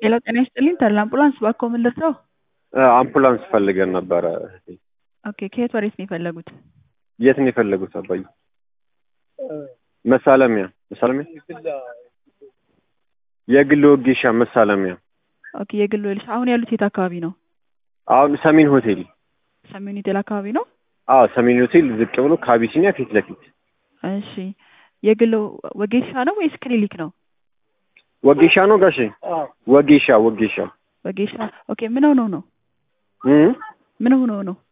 ሄሎ ጤና ይስጥልኝ ተድላ አምቡላንስ እባክዎ ምን ልርዳዎ? አምቡላንስ ፈልገን ነበረ። ኦኬ ከየት ወዴት ነው የፈለጉት? የት ነው የፈለጉት አባዬ? መሳለሚያ መሳለሚያ የግል ወጌሻ መሳለሚያ። ኦኬ የግል ወልሽ አሁን ያሉት የት አካባቢ ነው? አሁን ሰሜን ሆቴል። ሰሜን ሆቴል አካባቢ ነው? አዎ ሰሜን ሆቴል ዝቅ ብሎ ከአቢሲኒያ ፊት ለፊት። እሺ የግል ወጌሻ ነው ወይስ ክሊኒክ ነው? ወጌሻ ነው ጋሼ? ወጌሻ ወጌሻ ወጌሻ ኦኬ ምን ሆነው ነው? እ ምን ሆነው ነው?